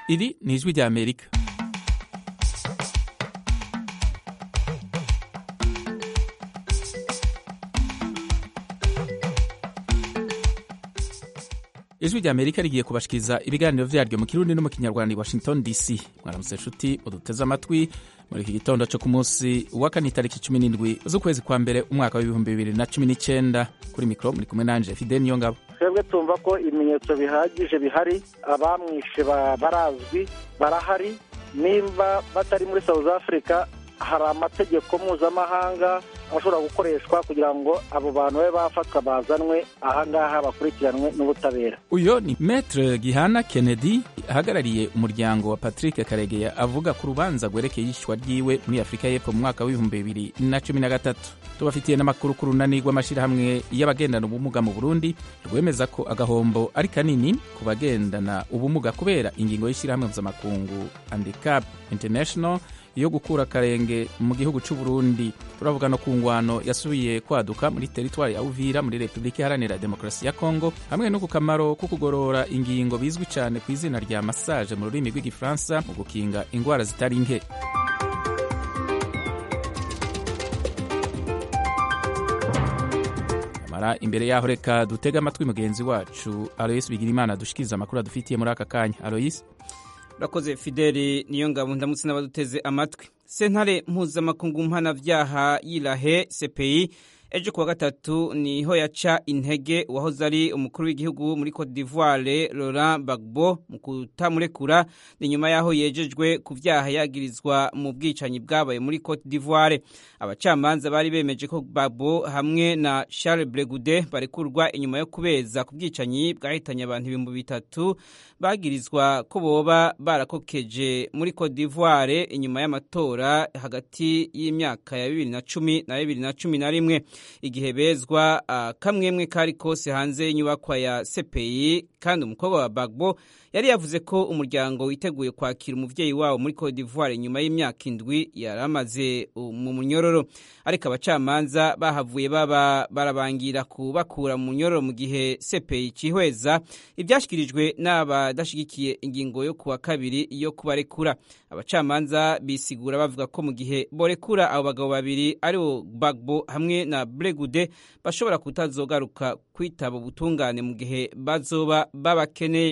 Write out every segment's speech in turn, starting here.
iri ni ijwi rya amerika ijwi rya amerika rigiye kubashikiriza ibiganiro vyaryo mu kirundi no mu kinyarwanda i washington dc mwaramutse nshuti muduteze amatwi muri iki gitondo co ku munsi wa kane itariki cumi n'indwi z'ukwezi kwa mbere umwaka w'ibihumbi bibiri na cumi n'icenda kuri mikro muri kumwe nanje fide niyo ngabo twebwe tumva ko ibimenyetso bihagije bihari abamwishe barazwi barahari nimba batari muri south africa hari amategeko mpuzamahanga ashobora gukoreshwa kugira ngo abo bantu babe bafatwa bazanwe ahangaha bakurikiranwe n'ubutabera uyo ni metre gihana kennedy ahagarariye umuryango wa patrick karegeya avuga ku rubanza rwerekeye iyicwa ryiwe muri afurika y'epfo mu mwaka w'ibihumbi bibiri na cumi na gatatu tubafitiye n'amakuru ku runani rw'amashyirahamwe y'abagendana ubumuga mu burundi rwemeza ko agahombo ari kanini ku bagendana ubumuga kubera ingingo y'ishyirahamwe mpuzamakungu handicap international yo gukura akarenge mu gihugu cy'u Burundi turavuga no ku ngwano yasubiye kwaduka muri teritwari ya Uvira muri Repubulika Iharanira Demokarasi ya Kongo hamwe no ku kamaro ko kugorora ingingo bizwi cyane ku izina rya massage mu rurimi rw'igifaransa mu gukinga indwara zitari nke mara imbere yaho reka dutege amatwi mugenzi wacu Alois Bigirimana dushikiriza amakuru adufitiye muri aka kanya Alois urakoze fideli niyo ngabo ndamutse n'abaduteze amatwi sentare mpuzamakungu mpanavyaha yirahe cpi ejo kuwa gatatu niho yaca intege uwahoze ari umukuru w'igihugu muri cote d'ivoire laurent bagbo mu kutamurekura ni nyuma y'aho yejejwe ku vyaha yagirizwa mu bwicanyi bwabaye muri cote d'ivoire abacamanza bari bemeje ko bagbo hamwe na charles bregude barekurwa inyuma yo kubeza ku bwicanyi bwahitanye abantu ibihumbi bitatu bagirizwa ko boba barakokeje muri cote d'ivoire inyuma y'amatora hagati y'imyaka ya bibiri na cumi na bibiri na cumi na rimwe igihe bezwa uh, kamwemwe kari kose hanze y'inyubakwa ya CPI kandi umukobwa wa Bagbo yari yavuze ko umuryango witeguye kwakira umuvyeyi wabo muri Cote d'Ivoire nyuma y'imyaka indwi yari amaze mu munyororo ariko abacamanza bahavuye baba barabangira kubakura mu munyororo mu gihe CPI cihweza ivyashikirijwe n'abadashigikiye ingingo yo kuwa kabiri yo kubarekura abacamanza bisigura bavuga ko mu gihe borekura abo bagabo babiri aribo Bagbo hamwe na Bregude bashobora kutazogaruka kwitaba ubutungane mu gihe bazoba babakeneye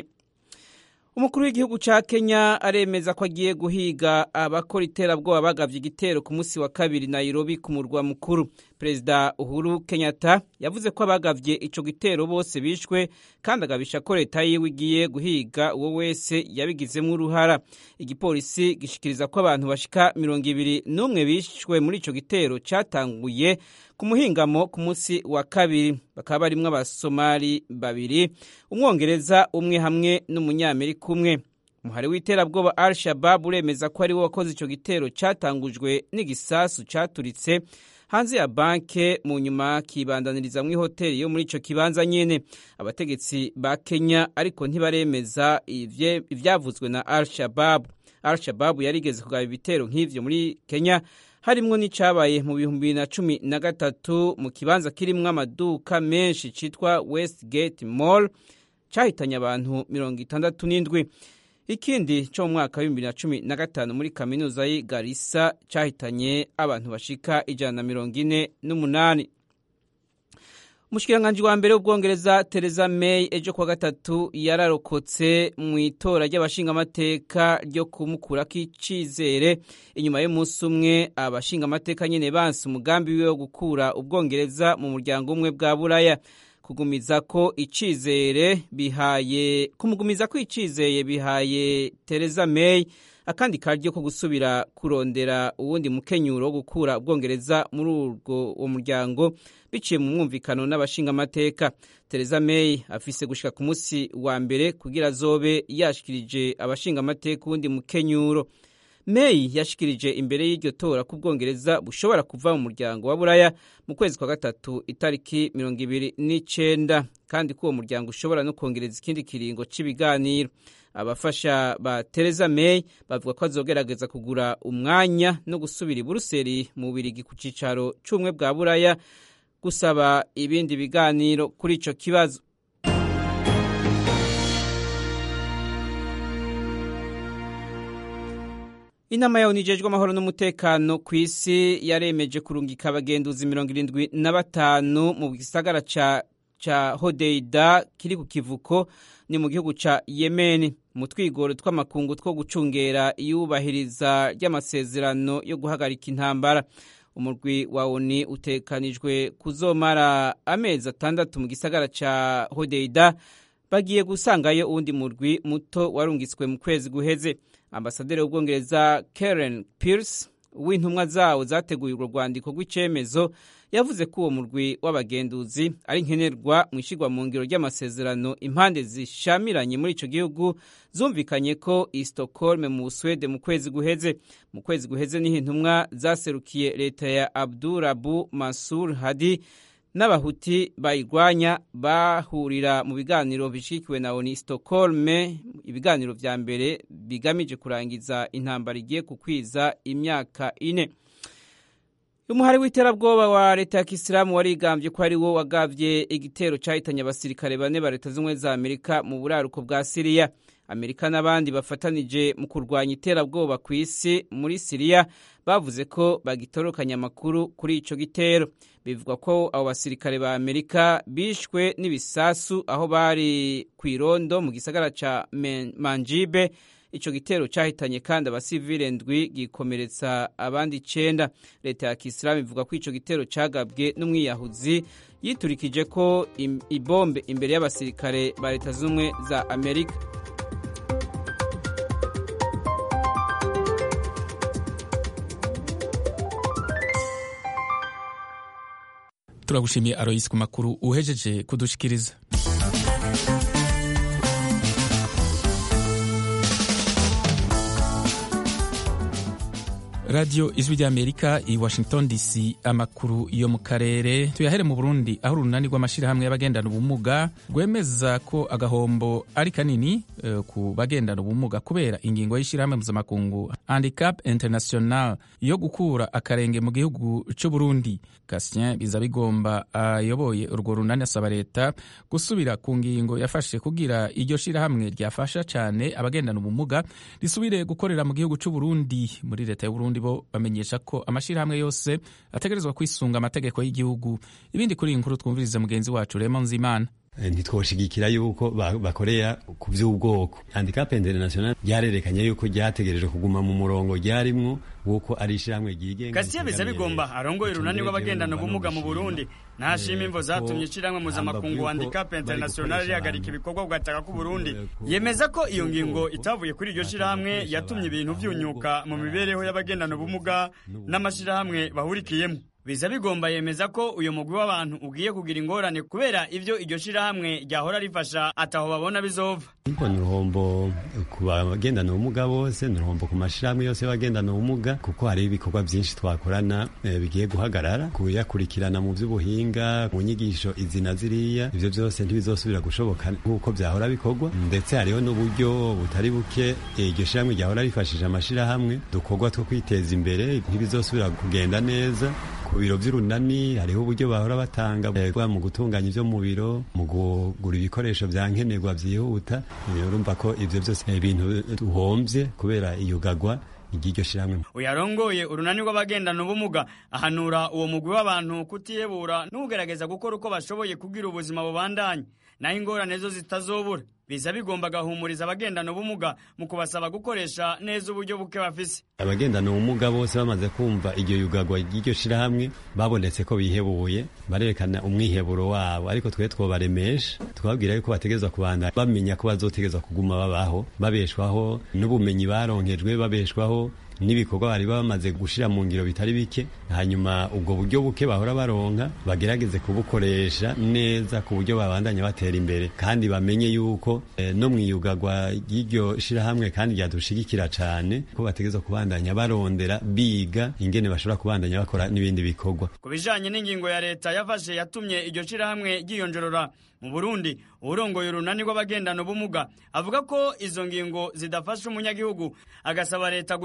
umukuru w'igihugu ca kenya aremeza ko agiye guhiga abakora iterabwoba bagavye igitero ku munsi wa kabiri nairobi ku murwa mukuru perezida uhuru kenyatta yavuze ko abagavye ico gitero bose bishwe kandi agabisha ko leta yiwe igiye guhiga uwo wese yabigizemwo uruhara igipolisi gishikiriza ko abantu bashika mirongo ibiri n'umwe bishwe muri ico gitero catanguye ku muhingamo ku munsi wa kabiri bakaba barimwo abasomali babiri umwongereza umwe hamwe n'umunyamerika umwe umuhari w'iterabwoba al shabab uremeza ko ariwo wakoze ico gitero catangujwe n'igisasu caturitse hanze ya banke mu nyuma kibandaniriza mu ihoteli yo muri ico kibanza nyene abategetsi ba Kenya ariko ntibaremeza ivyavuzwe na al shabab al shabab yarigeze kugaba ibitero nk'ivyo muri Kenya harimwo n'icabaye mu bihumbi bibiri na cumi na gatatu mu kibanza kirimwo amaduka menshi citwa Westgate Mall cahitanye abantu mirongo itandatu n'indwi ikindi co mu mwaka w'ibihumbi bibiri na cumi na gatanu muri kaminuza y'i Garissa cahitanye abantu bashika ijana na mirongo ine n'umunani umushikiranganji wa mbere w'ubwongereza Theresa May ejo kuwa gatatu yararokotse mu itora ry'abashingamateka ryo kumukurako icizere inyuma y'umunsi umwe abashingamateka nyene banse umugambi wiwe wo gukura ubwongereza mu muryango umwe bwa buraya kugumiza ko icizere bihaye kumugumiza ko icizeye bihaye Theresa May akandi karyo ko gusubira kurondera uwundi mukenyuro wo gukura ubwongereza muri urwo uwo muryango biciye mu mwumvikano n'abashingamateka Theresa May afise gushika ku munsi wa mbere kugira azobe yashikirije abashingamateka uwundi mukenyuro May yashikirije imbere y'iryo tora ko ubwongereza bushobora kuva mu muryango wa buraya mu kwezi kwa gatatu itariki mirongo ibiri n'icenda kandi ko uwo muryango ushobora no kongereza ikindi kiringo c'ibiganiro abafasha ba Theresa May bavuga ko azogerageza kugura umwanya no gusubira i Buruseli mu Birigi ku cicaro c'ubumwe bwa Buraya gusaba ibindi biganiro kuri ico kibazo inama yawe nijejwe amahoro n'umutekano ku isi yaremeje kurungika abagenduzi mirongo irindwi na batanu mu gisagara ca ca hodeida kiri ku kivuko ni mu gihugu ca yemeni mu twigoro tw'amakungu two gucungera iyubahiriza ry'amasezerano yo guhagarika intambara umurwi wa oni utekanijwe kuzomara amezi atandatu mu gisagara ca hodeida bagiye gusangayo uwundi murwi muto warungitswe mu kwezi guheze ambasaderi w'ubwongereza karen pierce w'intumwa zawo zateguye urwo rwandiko rw'icemezo yavuze ko uwo murwi w'abagenduzi ari nkenerwa mu ishyirwa mu ngiro ry'amasezerano impande zishamiranye muri icyo gihugu zumvikanye ko i Stockholm mu Busuwede mu kwezi guheze mu kwezi guheze niho intumwa zaserukiye leta ya Abdurabu Mansur Hadi n'abahuti bayirwanya bahurira mu biganiro bishikiwe na ONU Stockholm ibiganiro vya mbere bigamije kurangiza intambara igiye kukwiza imyaka ine umuhari w'iterabwoba wa leta ya kisilamu warigambye ko ari wo wagavye igitero cahitanye abasirikare bane ba leta z'ubumwe za amerika mu buraruko bwa siriya amerika n'abandi bafatanije mu kurwanya iterabwoba ku isi muri siriya bavuze ko bagitorokanya amakuru kuri ico gitero bivugwa ko abo basirikare ba amerika bishwe n'ibisasu aho bari ku irondo mu gisagara ca manjibe ico gitero cahitanye kandi abasivile ndwi gikomeretsa abandi icenda leta ya kisilamu ivuga ko ico gitero cagabwe n'umwiyahuzi yiturikije ko ibombe imbere y'abasirikare ba leta z'ubumwe za amerika turagushimiye aroyisi ku makuru uhejeje kudushikiriza radiyo ijwi ry'amerika i washington dc amakuru yo mu karere tuyahere mu burundi aho urunani rw'amashyirahamwe y'abagendana ubumuga rwemeza ko agahombo ari kanini uh, ku bagendana ubumuga kubera ingingo y'ishyirahamwe mpuzamakungu handicap international yo gukura akarenge mu gihugu cy'u burundi kasien biza bigomba ayoboye uh, urwo runani asaba leta gusubira ku ngingo yafashe kugira iryo shyirahamwe ryafasha cyane abagendana ubumuga risubire gukorera mu gihugu cy'u burundi muri leta y'uburundi bo bamenyesha ko amashyirahamwe yose ategerezwa kwisunga amategeko y'igihugu ibindi kuri iyi nkuru twumviriza mugenzi wacu Raymond Nzimana ntitwoshigikira yuko bakoreya ku by'ubwoko handicap international ryarerekanye yuko ryategereje kuguma mu murongo ryarimwo wuko ari ishyirahamwe ryigenga Kastia biza bigomba arongoye urunani rw'abagendana ubumuga mu Burundi ntashima imvo zatumye ishyirahamwe mpuzamakungu handicap international rihagarika ibikorwa bwataka ku Burundi yemeza ko iyo ngingo itavuye kuri iryo shyirahamwe yatumye ibintu vyunyuka mu mibereho y'abagendana ubumuga n'amashyirahamwe bahurikiyemo biza bigomba yemeza ko uyu mugwi w'abantu ugiye kugira ingorane kubera ivyo iryo shirahamwe ryahora rifasha ataho babona bizova Ariko ni uruhombo ku bagendana ubumuga bose ni uruhombo ku mashirahamwe yose y'abagendana ubumuga kuko hari ibikorwa byinshi twakorana eh, bigiye guhagarara kuyakurikirana mu by'ubuhinga mu nyigisho izi na ziriya ivyo byose ntibizosubira gushoboka nk'uko byahora bikorwa ndetse hariho n'uburyo butari buke eh, iryo shirahamwe ryahora rifashije amashirahamwe dukorwa two kwiteza imbere ntibizosubira kugenda neza ku biro by'urunani hariho uburyo bahora batanga mu gutunganya ibyo mu biro mu kugura ibikoresho bya nkenerwa byihuta urumva ko ibyo byose ni ibintu duhombye kubera iyugagwa ry'iryo shyirahamwe uyarongoye urunani rw'abagendana ubumuga ahanura uwo mugwi w'abantu kutiyebura n'ugerageza gukora uko bashoboye kugira ubuzima bubandanye naho ingorane zo zitazobura biza bigomba gahumuriza abagendana ubumuga mu kubasaba gukoresha neza uburyo buke bafise abagendana ubumuga bose bamaze kumva iryo yugagwa ry'iryo shirahamwe babonetse ko bihebuye barerekana umwiheburo wabo ariko twe twobaremesha twababwira yuko bategerezwa kubandanya bamenya ko bazotegerezwa kuguma babaho babeshwaho n'ubumenyi baronkejwe babeshwaho n'ibikorwa bari bamaze gushira mu ngiro bitari bike hanyuma ubwo buryo buke bahora baronka bagerageze kubukoresha neza ku buryo babandanya batera imbere kandi bamenye yuko eh, no mwiyugagwa ry'iryo shirahamwe kandi ryadushigikira cane ko bategerezwa kubandanya barondera biga ingene bashobora kubandanya bakora n'ibindi bikorwa ku bijanye n'ingingo ya leta yafashe yatumye iryo shirahamwe ryiyonjorora mu Burundi urongoye urunani rw'abagendana ubumuga avuga ko izo ngingo zidafasha umunyagihugu agasaba leta gutezura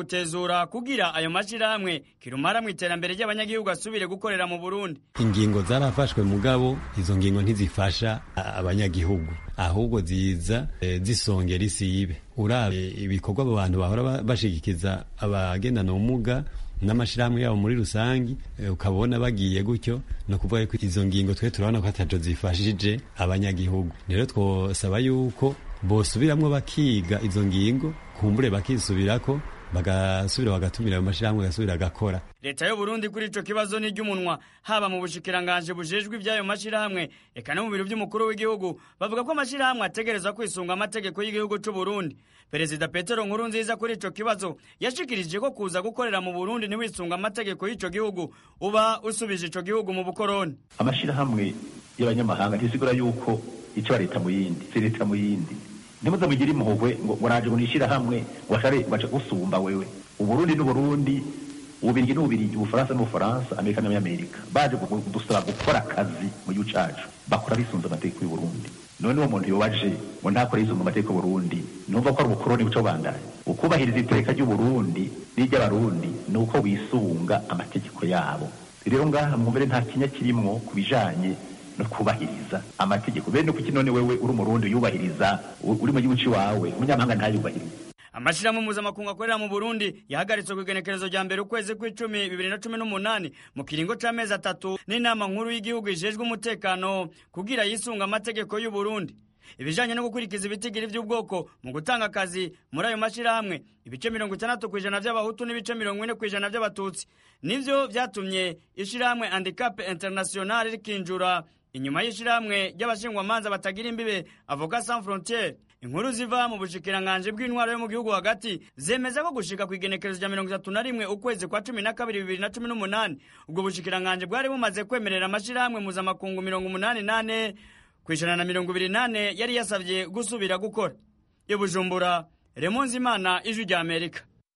kugenzura kugira ayo mashirahamwe kirumara mu iterambere ry'abanyagihugu asubire gukorera mu Burundi ingingo zarafashwe mugabo izo ngingo ntizifasha abanyagihugu ahubwo ziza e, zisongera isibe urabe ibikorwa abo bantu bahora bashigikiza abagendana ubumuga n'amashirahamwe yabo muri rusangi ukabona bagiye gutyo no kuvuga ko izo ngingo twe turabona ko ataco zifashije abanyagihugu rero twosaba yuko bosubiramwo bakiga izo ngingo kumbure bakisubirako bagasubira bagatumira ayo mashirahamwe agasubira agakora leta y'u Burundi kuri ico kibazo ni ry'umunwa haba mu bushikiranganje bujejwe ivy'ayo mashirahamwe eka no mu biro vy'umukuru w'igihugu bavuga ko amashirahamwe ategerezwa kwisunga amategeko y'igihugu c'u Burundi perezida petero nkuru nziza kuri ico kibazo yashikirije ko kuza gukorera mu burundi ntiwisunga amategeko y'ico gihugu uba usubije ico gihugu mu bukoroni amashirahamwe y'abanyamahanga ntisigura yuko ico leta mu yindi si leta mu yindi ntimuze mugire impuhwe ngo naje ngo nishirahamwe ngo ashare baca gusumba wewe uburundi n'uburundi ububirigi n'ububirigi ubufaransa n'ubufaransa amerika n'amerika baje kudusaba gukora akazi mu gihugu cacu bakora bisunze amategeko y'uburundi none uwo muntu yobaje ngo ntakore yisunga amategeko y'uburundi numva ko ari ubukoroni buco bandanye ukubahiriza iteka ry'uburundi n'iry'abarundi ni uko wisunga amategeko yabo rero ngaha mwumvire nta kinya kirimwo ku bijanye no kubahiriza amategeko bene kuki none wewe uri umurundi yubahiriza uri mu gihugu ciwawe umunyamahanga ntayubahiriza amashirahamwe mpuzamakungu akorera mu burundi yahagaritswe ku igenekerezo rya mbere ukwezi kw'icumi bibiri na cumi n'umunani mu kiringo c'amezi atatu n'inama nkuru y'igihugu ijejwe umutekano kugira yisunga amategeko y'uburundi ibijanye no gukurikiza ibitigiri vy'ubwoko mu gutanga akazi muri ayo mashirahamwe ibice mirongo itandatu kw'ijana vy'abahutu n'ibice mirongo ine kw'ijana vy'abatutsi nivyo vyatumye ishirahamwe handicap international rikinjura inyuma y'ishirahamwe ry'abashingwamanza batagira imbibe avoka sans frontiere inkuru ziva mu bushikiranganje bw'intwaro yo mu gihugu hagati zemeza ko gushika ku igenekerezo rya mirongo itatu na rimwe ukwezi kwa cumi na kabiri bibiri na cumi n'umunani ubwo bushikiranganje bwari bumaze kwemerera amashirahamwe mpuzamakungu mirongo umunani nane kw'ijana na mirongo ibiri nane yari yasavye gusubira gukora i bujumbura remonzi imana ijwi rya amerika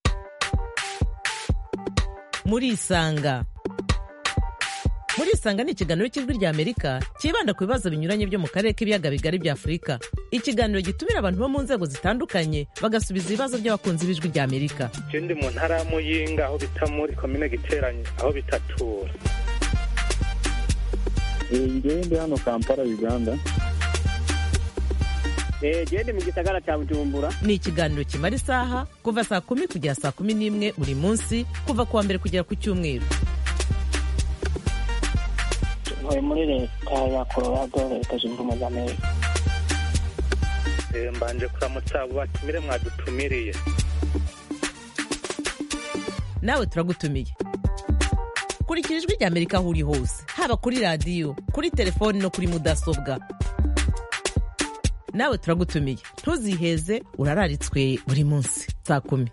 murisanga murisanga ni ikiganiro cy'ijwi rya amerika cyibanda ku bibazo binyuranye byo mu karere k'ibiyaga bigari bya afurika ikiganiro gitumira abantu bo mu nzego zitandukanye bagasubiza ibibazo by'abakunzi b'ijwi rya amerika je ndi mu ntara ya muyinga aho bita muri komine giteranye aho bitatura ngewe ndi hano kampala uganda gende mu gisagara cya bujumbura ni ikiganiro kimara isaha kuva saa kumi kugera saa kumi n'imwe buri munsi kuva ku wa mbere kugera ku cyumweru ntuye muri leta ya colorado leta zunze ubumwe za amerika mbanje kuramutsa abo batumire mwadutumiriye nawe turagutumiye kurikira ijwi rya amerika aho uri hose haba kuri radiyo kuri telefoni no kuri mudasobwa nawe turagutumiye ntuziheze urararitswe buri munsi saa kumi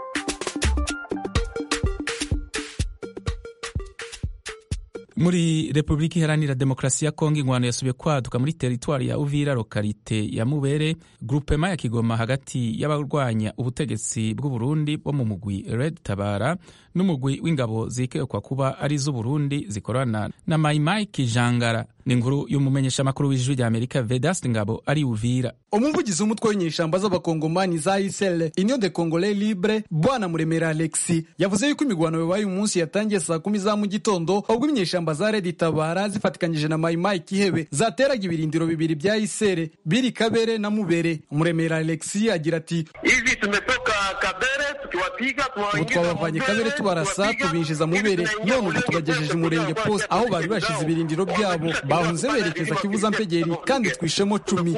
muri repubulika iharanira demokarasi ya kongo ingwano yasubiye kwaduka muri teritwari ya uvira lokalite ya mubere grupema ya kigoma hagati y'abarwanya ubutegetsi bw'uburundi bo mu mugwi red tabara n'umugwi w'ingabo zikekwa kuba ari iz'uburundi zikorana na mayimayi kijangara ni inkuru y'umumenyeshamakuru w'ijwi rya amerika vedasti ngabo ari uvira umuvugizi w'umutwe w'inyeshamba z'abakongomani za isl union de congolais libre bwana muremera alexi yavuze yuko imigwano yabaye umunsi yatangiye saa kumi za mu gitondo ubwo inyeshamba za redi tabara zifatikanyije na mayimayi kihebe zateraga ibirindiro bibiri bya isere biri kabere na mubere muremera alexi agira ati hivi tumetoka kabere tukiwapiga ubu twabavanye kabere tubarasa tubinjiza mubere none ubu tubagejeje umurenge post aho bari bashize ibirindiro byabo bahunze berekeza kivuza mpegeri kandi twishemo cumi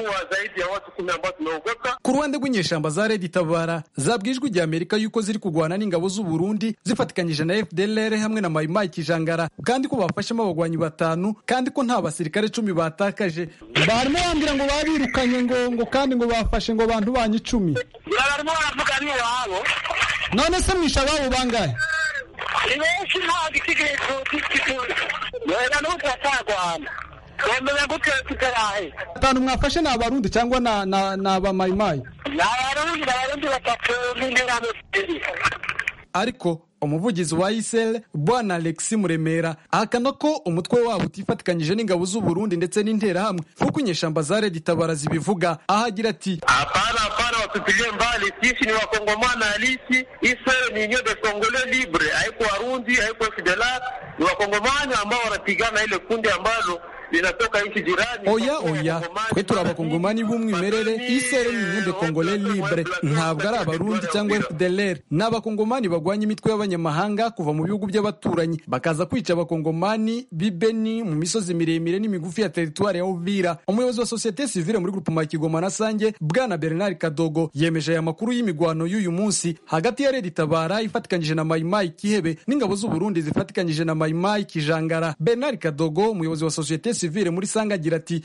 ku ruhande rw'inyeshamba za redi tabara zabwijwe ijya amerika yuko ziri kurwana n'ingabo z'u Burundi zifatikanyije na fdlr hamwe na mayimayi kijangara kandi ko bafashemo abagwanyi batanu kandi ko nta basirikare cumi batakaje barimo bambwira ngo babirukanye ngo ngo kandi ngo bafashe ngo bantu banyu icumi barimo baravuga n'iwabo none se mwisha ababo bangahe ni benshi nta gisigaye wenda n'ubu turatagwana wemenya gute tutarahe batanu mwafashe ni abarundi cyangwa na na na abamayimayi ni abarundi abarundi batatu n'interahamwe ebyiri ariko umuvugizi wa isel bwana alexi muremera ahakana ko umutwe wabo utifatikanyije n'ingabo z'u Burundi ndetse n'interahamwe nk'uko inyeshamba za redi tabara zibivuga aho agira ati hapana hapana watupilie mbali sisi ni wakongomani halisi isel ni union de congolais libre haiko warundi haiko fdlr ni wakongomani ambao wanapigana ile kundi ambalo linatoka nchi jirani oya oya twe turi abakongomani b'umwimerere isere ni union de congolais libre ntabwo ari abarundi cyangwa fdlr ni abakongomani bagwanya imitwe y'abanyamahanga kuva mu bihugu by'abaturanyi bakaza kwica abakongomani b'ibeni mu misozi miremire n'imigufi ya teritwari ya uvira umuyobozi wa sosiyete sivile muri grupema ya kigoma na sange bwana bernard kadogo yemeje aya makuru y'imigwano y'uyu munsi hagati ya redi tabara ifatikanyije na mayimayi kihebe n'ingabo z'u burundi zifatikanyije na mayimayi kijangara bernard kadogo umuyobozi wa sosiyete sivile muri sange agira ati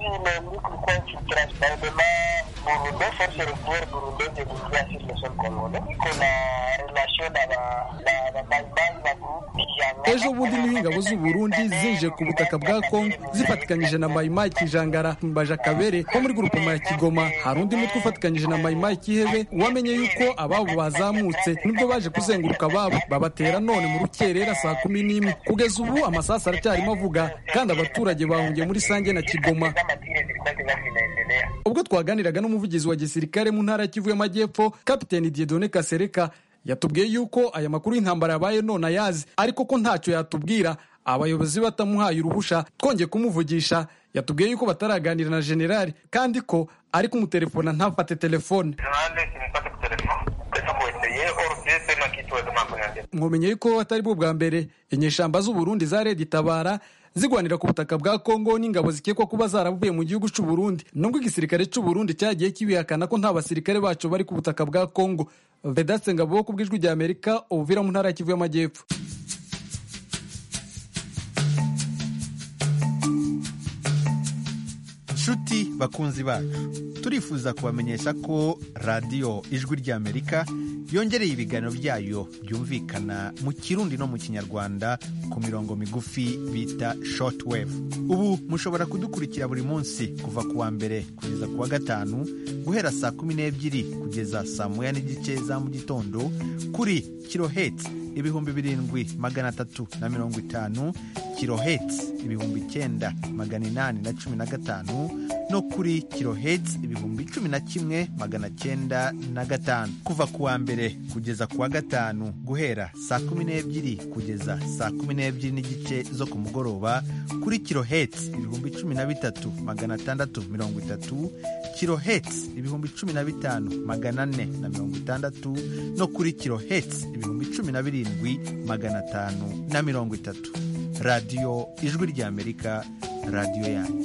ejo bundi niho ingabo z'u Burundi zinje ku butaka bwa Kongo zifatikanyije na Mayimayi Kijangara Mbaja Kabere ho muri grupema ya Kigoma hari undi mutwe ufatikanyije na Mayimayi Kihebe wamenye yuko ababo bazamutse nibwo baje kuzenguruka ababo babatera none mu rukerera saa kumi n'imwe kugeza ubu amasasu aracyarimo avuga kandi abaturage bahungiye muri Sange na Kigoma ubwo twaganiraga n'umuvugizi wa gisirikare mu ntara ya Kivu y'Amajyepfo Kapiteni Dieudonne Kasereka yatubwiye yuko aya makuru y'intambara yabaye none ayazi ariko ko ntacyo yatubwira abayobozi batamuhaye uruhusha twongeye kumuvugisha yatubwiye yuko bataraganira na generali kandi ko ari kumutelefona ntafate telefone mwomenye yuko atari bwo bwa mbere inyeshamba z'u Burundi za Redi Tabara zigwanira ku butaka bwa Kongo n'ingabo zikekwa kuba zaravuye mu gihugu cy'u Burundi nubwo igisirikare cy'u Burundi cyagiye kibihakana ko nta basirikare bacu bari ku butaka bwa Kongo Vedaste Ngabo ku bw'ijwi rya Amerika ubuvira mu ntara ya Kivu y'Amajyepfo nshuti bakunzi bacu turifuza kubamenyesha ko radiyo ijwi ry'amerika yongereye ibiganiro byayo byumvikana mu kirundi no mu kinyarwanda ku mirongo migufi bita shortwave ubu mushobora kudukurikira buri munsi kuva ku wa mbere kugeza ku wa gatanu guhera saa kumi n'ebyiri kugeza saa moya n'igice za mu gitondo kuri kiloheti ibihumbi birindwi magana atatu na mirongo itanu kiloheti ibihumbi icyenda magana inani na cumi na gatanu no kuri kiloheti ibihumbi cumi na kimwe magana cyenda na gatanu kuva ku wa mbere kugeza ku wa gatanu guhera saa kumi n'ebyiri kugeza saa kumi n'ebyiri n'igice zo ku mugoroba kuri kiloheti ibihumbi cumi na bitatu magana atandatu mirongo itatu kiloheti ibihumbi cumi na bitanu magana ane na mirongo itandatu no kuri kiloheti ibihumbi cumi na birindwi magana atanu na mirongo itatu radiyo ijwi ry'amerika radiyo yanyu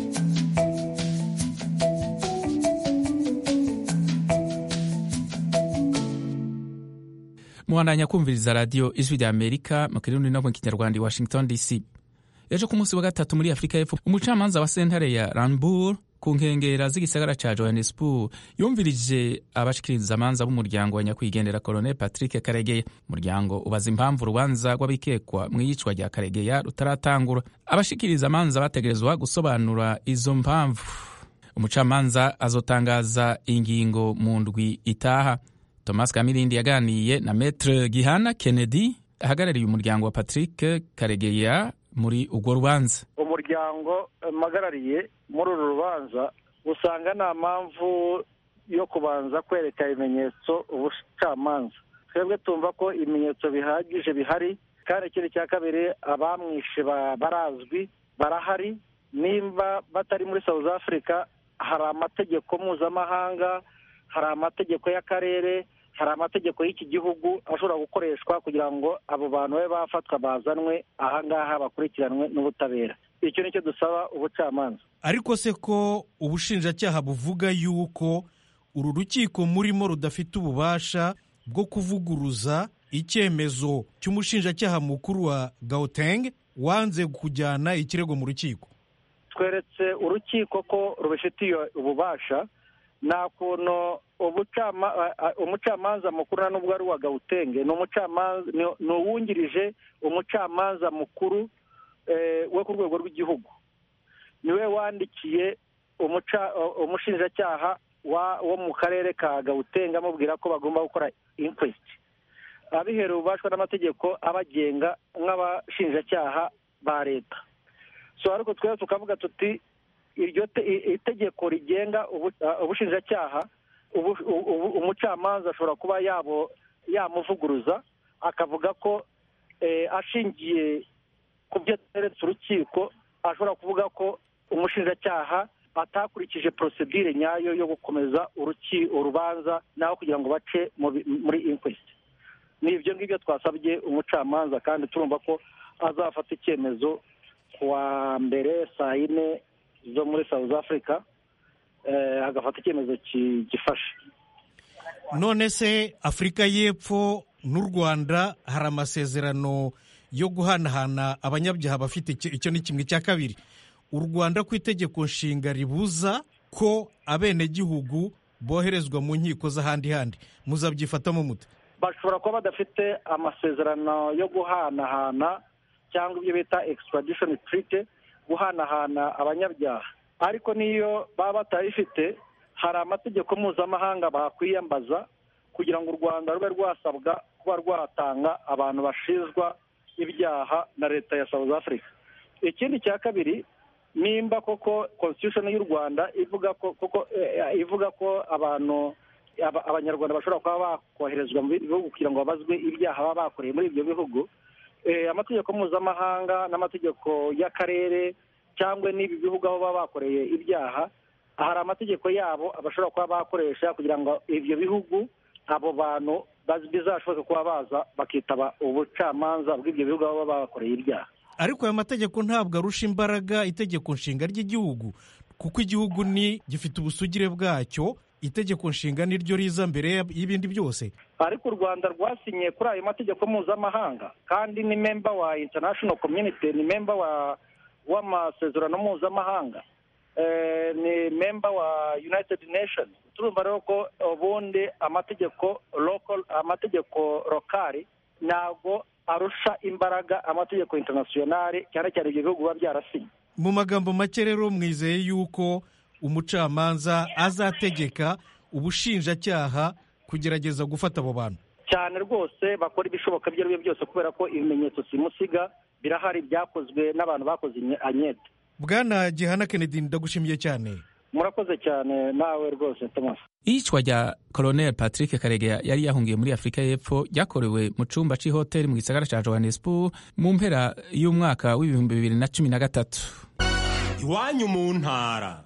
muhandanya kumviriza radiyo ijwi rya amerika mu kirundi no mu kinyarwanda i washington dc ejo ku munsi wa gatatu muri afurika y'epfo umucamanza wa sentare ya rambur ku nkengera z'igisagara ca johannesburg yumvirije abashikiriza amanza b'umuryango wa nyakwigendera colonel patrick karegeya umuryango ubaza impamvu urubanza rw'abikekwa mu iyicwa rya karegeya rutaratangura abashikiriza amanza bategerezwa gusobanura izo mpamvu umucamanza azotangaza ingingo mu ndwi itaha thomas kamirindi yaganiye na metre gihana kennedy ahagarariye umuryango wa patrick karegeya muri urwo rubanza umuryango mpagarariye muri uru rubanza usanga nta mpamvu yo kubanza kwereka ibimenyetso ubucamanza twebwe tumva ko ibimenyetso bihagije bihari kandi ikindi cya kabiri abamwishe barazwi barahari nimba batari muri south africa hari amategeko mpuzamahanga hari amategeko y'akarere hari amategeko y'iki gihugu ashobora gukoreshwa kugira ngo abo bantu babe bafatwa bazanwe ahangaha bakurikiranwe n'ubutabera icyo nicyo dusaba ubucamanza ariko se ko ubushinjacyaha buvuga yuko uru rukiko murimo rudafite ububasha bwo kuvuguruza icyemezo cy'umushinjacyaha mukuru wa gauteng wanze kujyana ikirego mu rukiko tweretse urukiko ko rubifitiye ububasha nta kuntu umucamanza mukuru na nubwo ari uwa gawutenge ni uwungirije umucamanza mukuru we ku rwego rw'igihugu niwe wandikiye umushinjacyaha wo mu karere ka gawutenge amubwira ko bagomba gukora inkwesiti abiherewe ububashwa n'amategeko abagenga nk'abashinjacyaha ba leta so ariko twese tukavuga tuti iryo itegeko rigenga ubushinjacyaha umucamanza ashobora kuba yamuvuguruza akavuga ko ashingiye ku byo ateretse urukiko ashobora kuvuga ko umushinjacyaha atakurikije porosedire nyayo yo gukomeza urubanza naho kugira ngo bace muri inkwesiti ni ibyo ngibyo twasabye umucamanza kandi turumva ko azafata icyemezo ku wa mbere saa yine zo muri south africa agafata icyemezo gifashe none se afurika y'epfo n'u rwanda hari amasezerano yo guhanahana abanyabyaha bafite icyo ni kimwe cya kabiri u rwanda ku itegeko nshinga ribuza ko abenegihugu boherezwa mu nkiko z'ahandi handi muzabyifatamo mute bashobora kuba badafite amasezerano yo guhanahana cyangwa ibyo bita extradition treaty guhanahana abanyabyaha ariko n'iyo baba batayifite hari amategeko mpuzamahanga bakwiyambaza kugira ngo u rwanda rube rwasabwa kuba rwatanga abantu bashinjwa ibyaha na leta ya south africa ikindi cya kabiri nimba koko constitution y'u rwanda ivuga ko koko ivuga ko abantu abanyarwanda bashobora kuba bakoherezwa mu bindi bihugu kugira ngo babazwe ibyaha baba bakoreye muri ibyo bihugu amategeko mpuzamahanga n'amategeko y'akarere cyangwa n'ibi bihugu aho baba bakoreye ibyaha hari amategeko yabo bashobora kuba bakoresha kugira ngo ibyo bihugu abo bantu bizashoboke kuba baza bakitaba ubucamanza bw'ibyo bihugu aho baba bakoreye ibyaha ariko aya mategeko ntabwo arusha imbaraga itegeko nshinga ry'igihugu kuko igihugu ni gifite ubusugire bwacyo itegeko nshinga niryo riza mbere y'ibindi byose ariko u rwanda rwasinye kuri ayo mategeko mpuzamahanga kandi ni memba wa international community ni memba wa w'amasezerano mpuzamahanga ni memba wa united nations turumva rero ko ubundi amategeko local amategeko lokali ntabwo arusha imbaraga amategeko internationale cyane cyane ibyo bihugu biba byarasinye mu magambo make rero mwizeye yuko umucamanza azategeka ubushinjacyaha kugerageza gufata abo bantu cyane rwose bakora ibishoboka ibyo ari byo byose kubera ko ibimenyetso simusiga birahari byakozwe n'abantu bakoze anyete bwana gihana kennedy ndagushimiye cyane murakoze cyane nawe rwose thomas iyicwa rya colonel patrick karegeya yari yahungiye muri afurika y'epfo ryakorewe mu cyumba cy'ihoteli mu gisagara cya johannesburg mu mpera y'umwaka w'ibihumbi bibiri na cumi na gatatu iwanyu mu ntara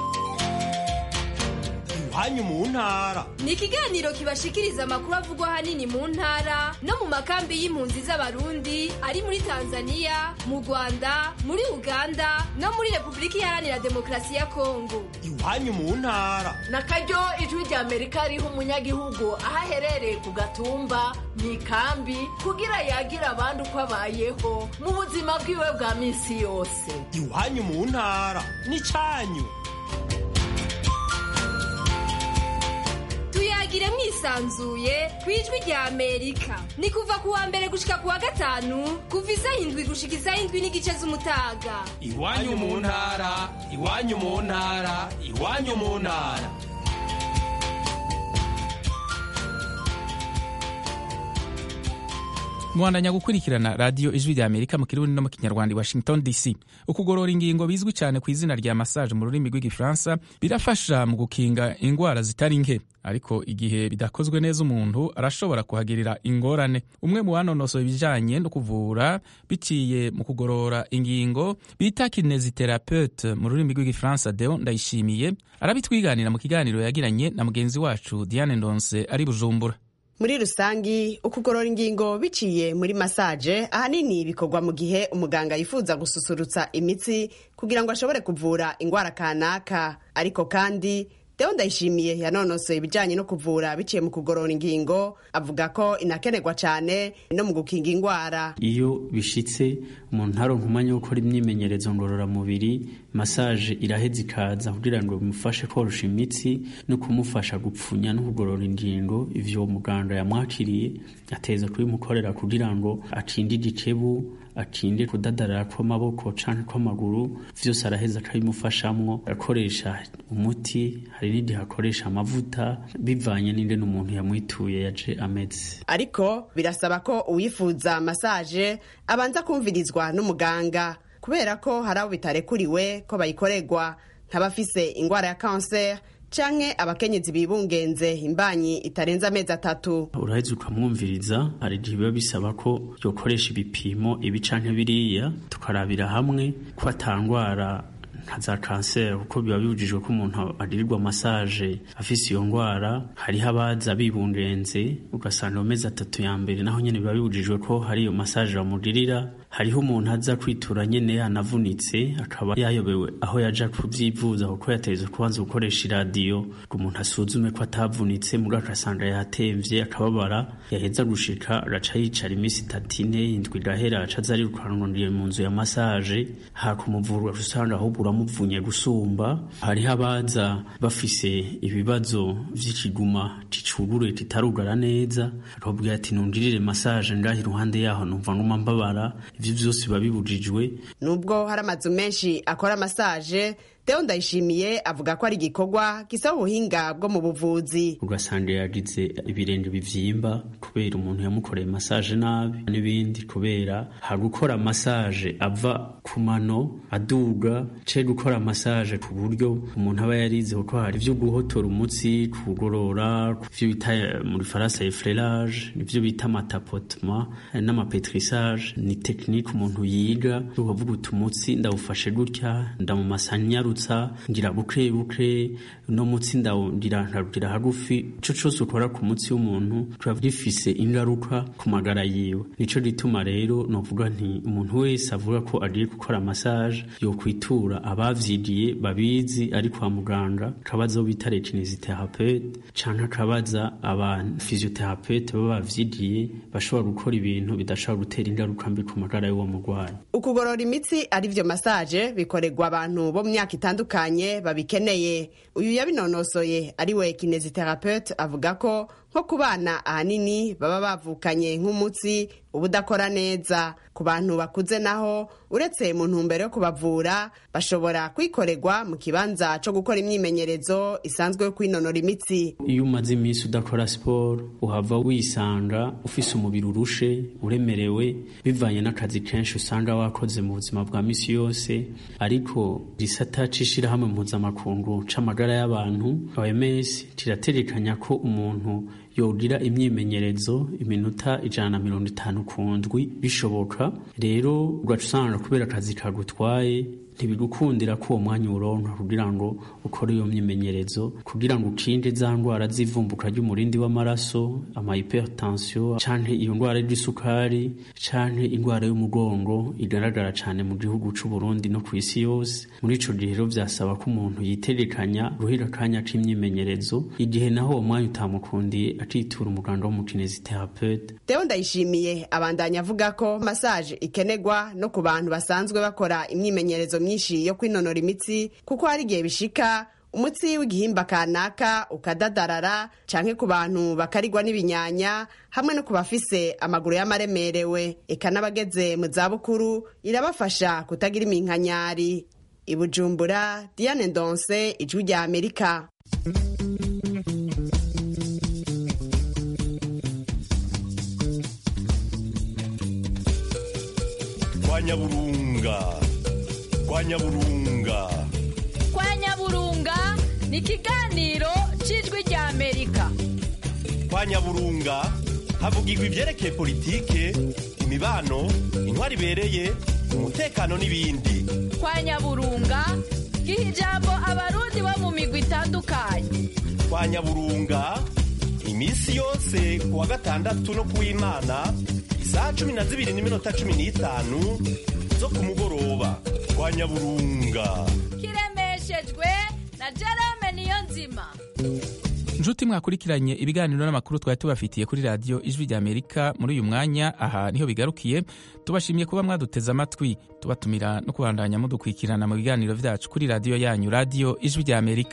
iwanyu mu ntara ni ikiganiro kibashikiriza amakuru avugwa ahanini mu ntara no mu makambi y'impunzi z'abarundi ari muri tanzania mu rwanda muri uganda no muri repubulika iharanira demokarasi ya kongo iwanyu mu ntara na karyo ijwi rya amerika riha umunyagihugu aho aherereye ku gatumba mu ikambi kugira yagira abandi uko abayeho mu buzima bwiwe bwa minsi yose iwanyu mu ntara ni cyanyu tuyagire mwisanzuye ku ijwi rya amerika ni kuva ku wa mbere gushika ku wa gatanu kuva isaha indwi gushika isaha indwi n'igice z'umutaga iwanyu mu ntara iwanyu mu ntara iwanyu mu ntara muhandanya gukurikirana radiyo ijwi rya amerika mu kirundi no mu kinyarwanda i washington dc ukugorora ingingo bizwi cyane ku izina rya massage mu rurimi rw'igifaransa birafasha mu gukinga indwara zitari nke ariko igihe bidakozwe neza umuntu arashobora kuhagirira ingorane umwe mu banonosoye ibijyanye no kuvura biciye mu kugorora ingingo bita kinesiterapeute mu rurimi rw'igifaransa deo ndayishimiye arabitwiganira mu kiganiro yagiranye na mugenzi wacu diane ndonse ari bujumbura muri rusangi ukugorora ingingo biciye muri masaje ahanini bikorwa mu gihe umuganga yifuza gususurutsa imitsi kugira ngo ashobore kuvura indwara kanaka ariko kandi Deo Ndayishimiye yanonosoye ibijyanye no kuvura biciye mu kugorora ingingo avuga ko inakenerwa cyane no mu gukinga indwara iyo bishitse umuntu ntaronka umwanya wo gukora imyimenyerezo ngororamubiri masaje iraheza ikaza kugira ngo bimufashe korosha imitsi no kumufasha gupfunya no kugorora ingingo ivyo muganga yamwakiriye ateza kubimukorera kugira ngo acinde igicebu atinde kudadarara kw'amaboko canke kw'amaguru vyose araheza akabimufashamwo akoresha umuti hari n'igihe akoresha amavuta bivanye n'ingene umuntu yamwituye yaje ameze ariko birasaba ko uwifuza masaje abanza kumvirizwa n'umuganga kubera ko hari abo bitarekuriwe ko bayikorerwa nk'abafise ingwara ya kanseri canke abakenyezi bibungenze imbanyi itarenze amezi atatu uraheza ukamwumviriza hari igihe biba bisaba ko yokoresha ibipimo ibi canke biriya tukarabira hamwe ko atangwara nka za kanseri kuko biba bibujijwe ko umuntu agirirwa masaje afise iyo ndwara hariho abaza bibungenze ugasanga mu mezi atatu ya mbere naho nyene biba bibujijwe ko hari iyo masaje bamugirira hariho umuntu aza kwitura nyene yanavunitse akaba yayobewe aho yaja kuvyivuza kuko yategezwe kubanza gukoresha iradiyo ngo umuntu asuzume ko atavunitse muga agasanga yatemvye akababara yaheza gushika agaca yicara iminsi itatu ine indwi igahera aca aza arirukanuriye mu nzu ya masaje hakumuvurwa usanga ahubwo uramuvunye gusumba hariho abaza bafise ibibazo vy'ikiguma cicugurure kitarugara neza akababwira ati nungirire masaje ngaho iruhande yaho numva nguma mbabara ivyo vyose biba bibujijwe nubwo hari amazu menshi akora masaje Theo Ndayishimiye avuga ko ari igikorwa gisaba ubuhinga bwo mu buvuzi ugasanga yagize ibirenge bivyimba kubera umuntu yamukoreye masaje nabi n'ibindi kubera hari gukora masaje ava ku mano aduga ce gukora masaje ku buryo umuntu aba yarize kuko hari ivyo guhotora umutsi kugorora ivyo bita muri faransa effleurage ivyo bita amatapotema n'amapetrisage ni tekinike umuntu yiga ukavuga uti umutsi ndawufashe gutya ndamumasanyarutsa ngira buke buke no mutsi ndawugira nkarugira hagufi ico cose ukora ku mutsi w'umuntu kiba gifise ingaruka ku magara yiwe nico gituma rero novuga nti umuntu wese avuga ko agiye gukora massage yokwitura abavyigiye babizi ari kwa muganga akabaza bita rekinesiterapeute canke akabaza aba physiotherapeuta baba bavyigiye bashobora gukora ibintu bidashobora gutera ingaruka mbi ku magara y'uwo murwayi ukugorora imitsi ari vyo massage bikorerwa abantu bo mu myaka itandukanye babikeneye uyu yabinonosoye ari we kinesiterapeute avuga ko nko ku bana ahanini baba bavukanye nk'umutsi uba udakora neza ku bantu bakuze naho uretse mu ntumbero yo kubavura bashobora kwikorerwa mu kibanza co gukora imyimenyerezo isanzwe yo kwinonora imitsi iyo umaze iminsi udakora siporo uhava wisanga ufise umubiri urushe uremerewe bivanye n'akazi kenshi usanga wakoze mu buzima bwa misi yose ariko gisata c'ishirahamwe mpuzamakungu c'amagara y'abantu OMS kirategekanya ko umuntu yogira imyimenyerezo iminota ijana na mirongo itanu ku ndwi bishoboka rero ugaca usanga kubera akazi kagutwaye ntibigukundira ko uwo mwanya uronka kugira ngo ukore iyo myimenyerezo kugira ngo ukinde za ndwara z'ivumbuka ry'umurindi w'amaraso ama hypertension canke iyo ndwara y'isukari canke indwara y'umugongo igaragara cane mu gihugu c'u Burundi no ku isi yose muri ico gihe rero vyasaba ko umuntu yitegekanya guhera akanya k'imyimenyerezo igihe naho uwo mwanya utamukundiye akitura umuganga w'umukinesiterapeute Theo Ndayishimiye abandanya avuga ko massage ikenerwa no ku bantu basanzwe bakora imyimenyerezo myinshi yo kwinonora imitsi kuko hari igihe bishika umutsi w'igihimba kanaka ukadadarara canke ku bantu bakarigwa n'ibinyanya hamwe no ku bafise amaguru y'amaremerewe eka n'abageze mu zabukuru irabafasha kutagira iminkanyari i Bujumbura Diane Ndonse ijwi rya Amerika kwa nyaburunga kwa nyaburunga kwa nyaburunga ni ikiganiro cy'ijwi rya amerika kwa nyaburunga havugirwa ibyerekeye politike imibano intwari ibereye umutekano n'ibindi kwa nyaburunga giha ijambo abarundi bo mu migwi itandukanye kwa nyaburunga iminsi yose ku wa gatandatu no ku w'imana isaha cumi na zibiri n'iminota cumi n'itanu zo ku mugoroba kwa nyaburunga kiremeshejwe na jerome niyo nzima nshuti mwakurikiranye ibiganiro n'amakuru twari tubafitiye kuri radiyo ijwi rya amerika muri uyu mwanya aha niho bigarukiye tubashimiye kuba mwaduteze amatwi tubatumira no kubandanya mudukurikirana mu biganiro byacu kuri radiyo yanyu radiyo ijwi rya amerika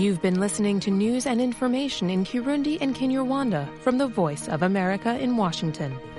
You've been listening to news and information in Kirundi and Kinyarwanda from the Voice of America in Washington.